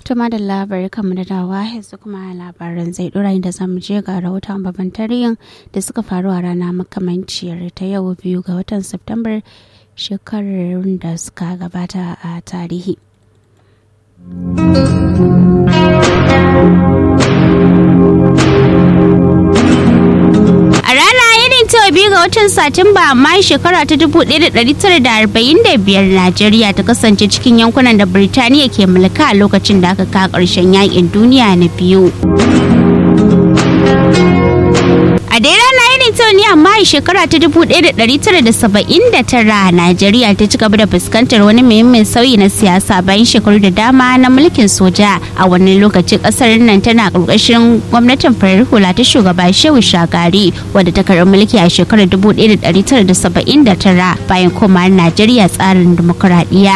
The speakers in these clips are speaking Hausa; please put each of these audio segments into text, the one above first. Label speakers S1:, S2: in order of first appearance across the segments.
S1: Tuma da labarai kamar da dawa yanzu kuma labaran zai dora inda zamu je ga rahoton babban tarihin da suka faru a rana makamanciyar ta yau biyu ga watan Septambar shekarun da suka gabata a tarihi. A rana irin ta biyu ga watan Satumba amma shekara ta 1945 Najeriya ta kasance cikin yankunan da Birtaniya ke mulka a lokacin da aka ka ƙarshen yakin duniya na biyu. A dai rana irin ta ne amma a shekara ta 1979 Najeriya ta ci gaba da fuskantar wani muhimmin sauyi na siyasa bayan shekaru da dama na mulkin soja a wani lokaci kasar nan tana ƙarƙashin gwamnatin farar hula ta shugaba Shehu Shagari wadda ta karɓi mulki a shekarar 1979 bayan komawar Najeriya tsarin dimokuraɗiyya.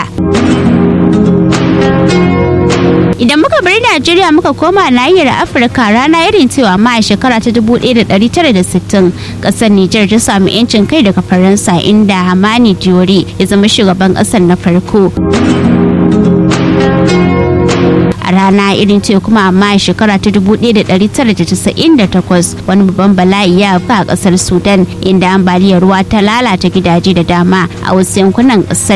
S1: Idan muka bari Najeriya muka koma nahiyar Afirka rana irin cewa ma a shekara ta 1960 kasar Nijar ta samu 'yancin kai daga Faransa inda Hamani Diori ya zama shugaban kasar na farko. a rana irin ce kuma amma a shekara ta 1998 wani babban bala'i ya afka a kasar sudan inda ambaliyar ruwa ta lalata gidaje da dama a wasu yankunan kasar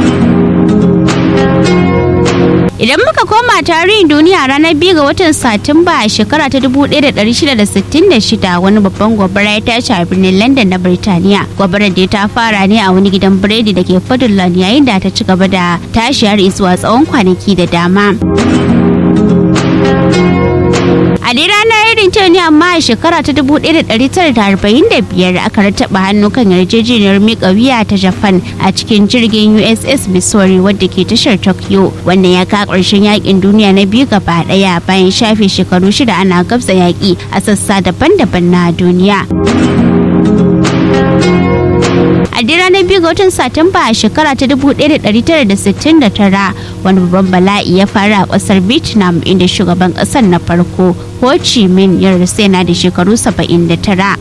S1: Idan muka koma tarihin duniya ranar biyu ga watan Satumba a shekara ta 1666 wani babban gobara ya tashi a birnin London na Birtaniya. Gobarar da ta fara ne a wani gidan biredi da ke Fadland yayin da ta ci gaba da tashi har zuwa tsawon kwanaki da dama. A dai ranar irin ta ne amma a shekara ta 1945 aka rataba hannu kan yarjejeniyar miƙa wuya ta Japan a cikin jirgin USS Missouri wadda ke tashar Tokyo. Wannan ya ka ƙarshen yakin duniya na biyu gaba ɗaya bayan shafe shekaru shida ana gabza yaƙi a sassa daban-daban na duniya. a dai ranar biyu ga watan satumba a shekara ta 1969 wani babban bala'i ya faru a kasar vietnam inda shugaban kasar na farko ho chi minh ya rasu yana da shekaru 79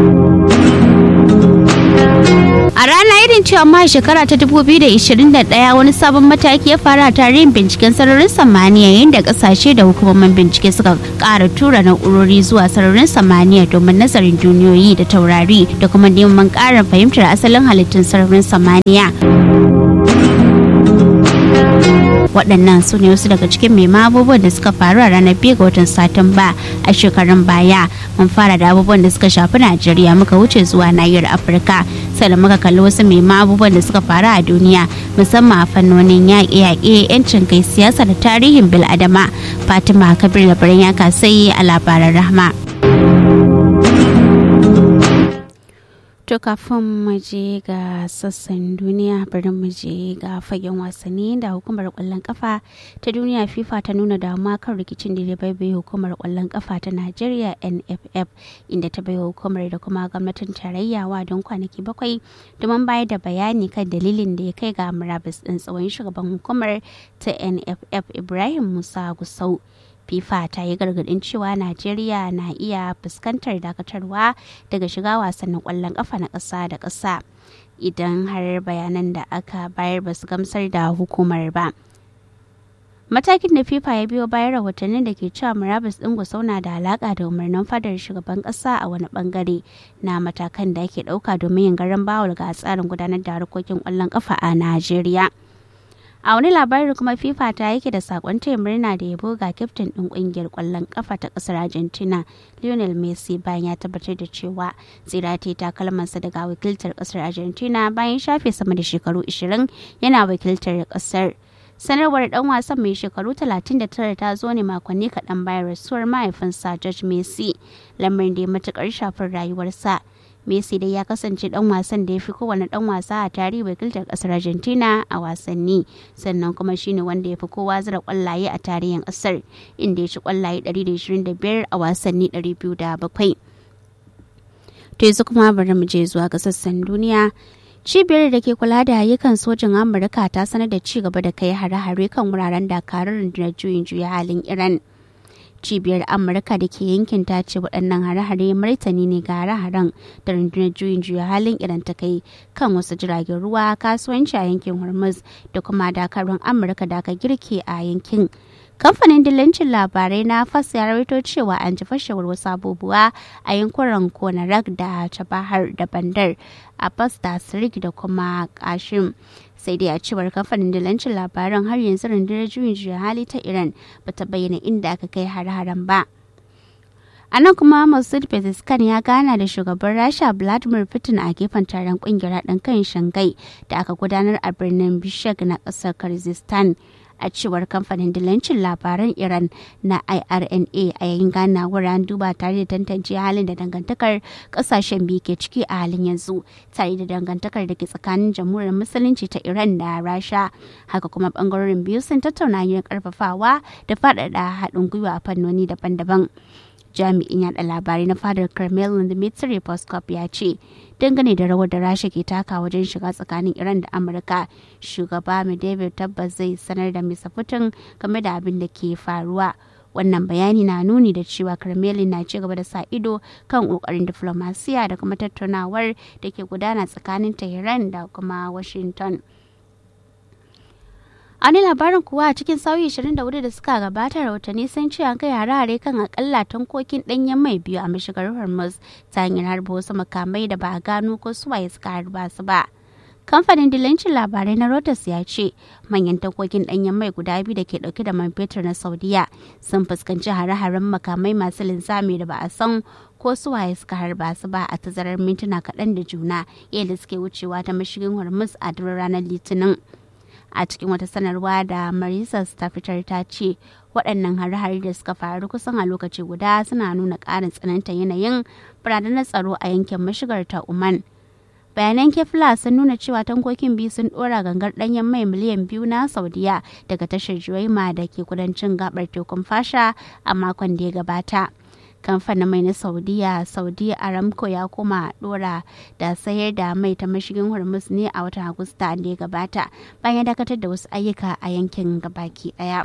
S1: A rana irin cewa ma shekara ta 2021 wani sabon mataki ya faru a tarihin binciken sararin samaniya yayin da kasashe da hukumomin bincike suka ƙara tura na'urori zuwa sararin samaniya domin nazarin duniyoyi da taurari da kuma neman ƙarin fahimtar asalin halittun sararin samaniya. waɗannan su ne wasu daga cikin mai abubuwan da suka faru a ranar biyu ga watan satumba a shekarun baya mun fara da abubuwan da suka shafi najeriya muka wuce zuwa nahiyar afirka sannan muka kalli wasu mai abubuwan da suka faru a duniya musamman a fannonin yaƙe-yaƙe yancin kai siyasa da tarihin bil'adama fatima kabir labaran ya kasai a labaran rahma. To kafin mu je ga sassan duniya bari mu je ga fagen wasanni da hukumar kwallon kafa ta duniya FIFA ta nuna damuwa kan rikicin da bai bai hukumar kwallon kafa ta Najeriya NFF inda ta bai hukumar da kuma gwamnatin tarayya wa don kwanaki bakwai domin bayar da bayani kan dalilin da ya kai ga murabus din tsawon shugaban hukumar ta NFF Ibrahim Musa Gusau. fifa ta yi gargadin cewa najeriya na iya fuskantar dakatarwa daga shiga wasannin kwallon kafa na ƙasa da ƙasa idan har bayanan da aka bayar ba su gamsar da hukumar ba matakin da fifa ya biyo bayan rahotannin da ke cewa murabus ɗin gusau na da alaƙa da umarnin fadar shugaban ƙasa a wani bangare na matakan da ake ɗauka domin yin garan bawul ga tsarin gudanar da harkokin ƙwallon ƙafa a najeriya a wani labarin kuma fifa ta yake da sakon taya murna da yabo ga kyaftin din kungiyar kwallon kafa ta kasar argentina lionel messi bayan ya tabbatar da cewa tsirate takalmansa daga wakiltar kasar argentina bayan shafe sama da shekaru 20 yana wakiltar kasar sanarwar dan wasan mai shekaru 39 ta zo ne makonni kaɗan bayan rasuwar mahaifinsa george messi lamarin da ya matukar shafin rayuwarsa Messi dai ya kasance dan wasan da ya fi kowane dan wasa a tarihi wakiltar kasar Argentina a wasanni sannan kuma shine wanda ya fi kowa zira kwallaye a tarihin kasar inda ya ci kwallaye 125 a wasanni 207. To yanzu kuma bari mu je zuwa ga sassan duniya cibiyar da ke kula da ayyukan sojin amurka ta sanar da ci gaba da kai hare-hare kan wuraren dakarar rundunar juyin juya halin iran cibiyar amurka da ke yankin ta ce waɗannan hare-hare martani ne ga hare-haren da rundunar juyin juya halin iran ta kai kan wasu jiragen ruwa kasuwanci a yankin hormuz da kuma dakarun amurka da aka girke a yankin kamfanin dillancin labarai na fas ya rawaito cewa an ji fashewar wasu abubuwa a yankunan konarak da tabahar da bandar a fas da sirik da kuma kashim sai dai a cewar kamfanin dillancin labaran har yanzu rundunar juyin juya hali ta iran bata bayyana inda aka kai har-haren ba a nan kuma masud pezeshkian ya gana da shugaban rasha vladimir putin a gefen taron kungiyar haɗin kan shangai da aka gudanar a birnin bishek na ƙasar kyrgyzstan a cewar kamfanin dilancin labaran iran na irna a yayin ganawar an duba tare da tantance halin da dangantakar kasashen biyu ke ciki a halin yanzu tare da dangantakar da ke tsakanin jamhuriyar musulunci ta iran da rasha haka kuma bangarorin biyu sun tattauna yin karfafawa da faɗaɗa haɗin gwiwa a fannoni daban-daban jami'in yada labarai na fadar kremlin dmitry peskov ya ce dangane da rawar da rasha ke taka wajen shiga tsakanin iran da amurka shugaba medvedev tabbas zai sanar da misa putin game da abin da ke faruwa wannan bayani na nuni da cewa kremlin na ci gaba da sa ido kan kokarin diflomasiya da kuma tattaunawar da ke gudana tsakanin tehran da kuma washington a wani labarin kuwa a cikin sauyi 24 da suka gabata rahotanni sun ce an kai hare-hare kan akalla tankokin danyen mai biyu a mashigar hormuz ta hanyar harba wasu makamai da ba a gano ko suwaye suka harba su ba kamfanin dilancin labarai na Reuters ya ce manyan tankokin danyen mai guda biyu da ke dauke da man fetur na saudiya sun fuskanci hare-haren makamai masu linzami da ba a san ko suwaye suka harba su ba a tazarar mintuna kaɗan da juna yadda suke wucewa ta mashigin hormuz a duk ranar litinin a cikin wata sanarwa da marisas ta fitar ta ce waɗannan hare-hare da suka faru kusan a lokaci guda suna nuna ƙarin tsananta yanayin barazanar tsaro a yankin mashigar ta Oman. bayanan kefla sun nuna cewa tankokin biyu sun ɗora gangar ɗanyen mai miliyan biyu na saudiya daga tashar juwaima da ke kudancin gabar tekun fasha a makon da ya gabata kamfanin mai na saudiya saudi aramco ya koma dora da sayar da mai ta mashigin hormuz ne a watan agusta da ya gabata bayan dakatar da wasu ayyuka a yankin gabaki daya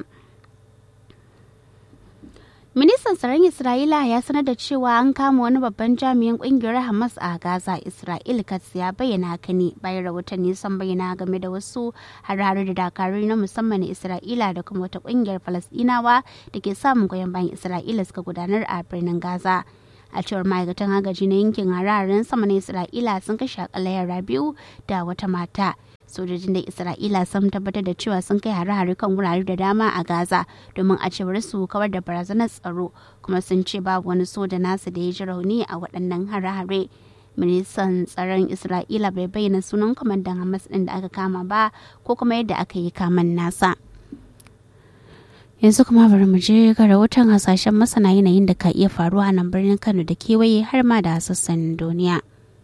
S1: ministan tsaron isra'ila ya sanar da cewa an kama wani babban jami'in kungiyar hamas a gaza isra'il katz ya bayyana haka ne bayan rahotanni sun bayyana game da wasu harare da dakarun na musamman na isra'ila da kuma wata kungiyar falasdinawa da ke samun goyon bayan isra'ila suka gudanar a birnin gaza a cewar ma'aikatan agaji na yankin hararen sama na isra'ila sun kashe akalla yara biyu da wata mata sojojin da isra'ila sun tabbatar da cewa sun kai hare-hare kan wurare da dama a gaza domin a cewar su kawar da barazanar tsaro kuma sun ce babu wani soja nasu da ya ji rauni a waɗannan hare-hare ministan tsaron isra'ila bai bayyana sunan kwamandan hamas ɗin da aka kama ba ko kuma yadda aka yi kaman nasa yanzu kuma bari mu je ga rahoton hasashen masana yanayin da ka iya faruwa a nan birnin kano da kewaye har ma da sassan duniya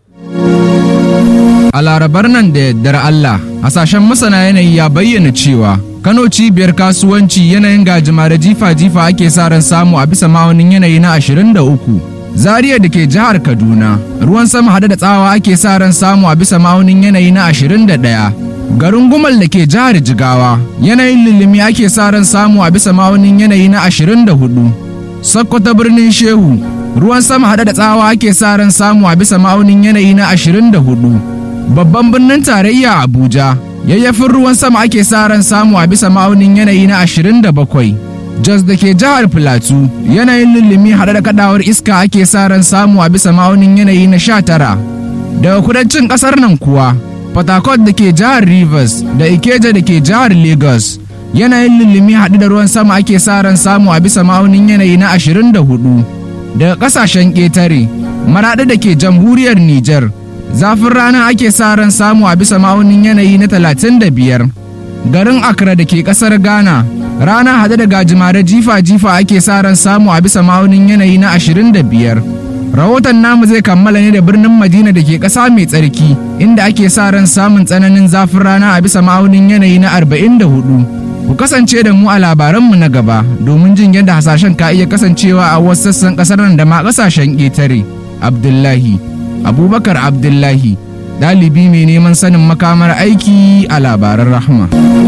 S2: A larabar nan da yaddar Allah, hasashen masana yanayi ya bayyana cewa Kano cibiyar kasuwanci yanayin gajima da jifa-jifa ake sa ran samu a bisa ma'aunin yanayi na 23. Zaria da ke jihar Kaduna, ruwan sama hade da tsawa ake sa ran samu a bisa ma'aunin yanayi na 21. Garin Gumal da ke jihar Jigawa, yanayin lulumi ake sa ran samu a bisa ma'aunin yanayi na 24. Sokoto birnin Shehu, ruwan sama hade da tsawa ake sa ran samu a bisa ma'aunin yanayi na 24. babban birnin tarayya Abuja. Yayyafin ruwan sama ake sa ran samu a bisa ma'aunin yanayi na 27. Jos da ke jihar Filatu, yanayin lullumi haɗe da kadawar iska ake sa ran samu a bisa ma'aunin yanayi na 19. Daga kudancin ƙasar nan kuwa, Fatakot da ke jihar Rivers da Ikeja da ke jihar Lagos, yanayin lullumi haɗe da ruwan sama ake sa ran samu a bisa ma'aunin yanayi na 24. Daga ƙasashen ƙetare, maraɗi da ke jamhuriyar Nijar, zafin rana ake sa ran samu a bisa ma'aunin yanayi na 35 garin accra da ke kasar ghana rana hade da gajimare jifa-jifa ake sa ran samu a bisa ma'aunin yanayi na 25 rahoton namu zai kammala ne da birnin madina da ke ƙasa mai tsarki inda ake sa ran samun tsananin zafin rana a bisa ma'aunin yanayi na 44 ku kasance da mu a labaranmu na gaba domin jin yadda hasashen ka iya kasancewa a wasu sassan ƙasar nan da ma ƙasashen ƙetare abdullahi abubakar abdullahi ɗalibi mai neman sanin makamar aiki a labaran rahma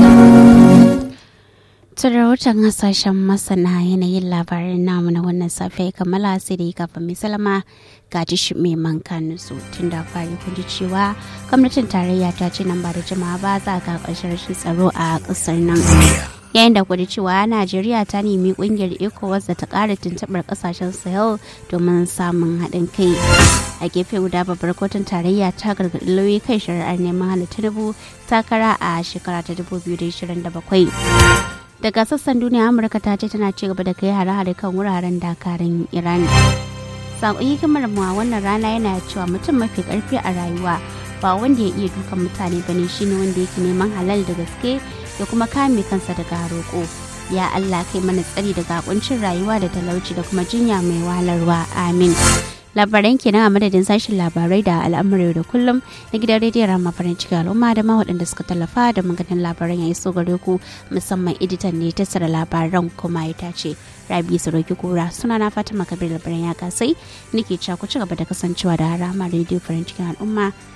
S1: tun rahoton hasashen masana yanayin labarin namu na wannan safiya kammala sai da kafin mai salama ga shi mai manka nusu tun da fari kun ji cewa gwamnatin tarayya ta ce nan ba da jimawa ba za ga ƙarshen rashin tsaro a ƙasar nan yayin da kudu cewa najeriya ta nemi kungiyar ecowas da ta kara tuntuɓar kasashen sahel domin samun haɗin kai a gefe guda babbar kotun tarayya ta gargaɗi lauyi kai shari'ar neman hana tinubu takara a shekara ta 2027 daga sassan duniya amurka ta ce tana ci gaba da kai hare-hare kan wuraren dakarun iran sakon hikimar mu a wannan rana yana cewa mutum mafi karfi a rayuwa ba wanda ya iya dukan mutane bane shine wanda yake neman halal da gaske da kuma kame kansa daga roƙo ya Allah kai mana tsari daga kuncin rayuwa da talauci da kuma jinya mai wahalarwa amin labaran kenan a madadin sashen labarai da al'amuran da kullum na gidan rediyon rama farin ciki al'umma da ma waɗanda suka tallafa da maganin labaran ya iso gare ku musamman editan ne ta tsara labaran kuma ya tace rabi saroki kura suna na fatima kabir labaran ya kasai nake cewa ku ci gaba da kasancewa da rama rediyo farin cikin al'umma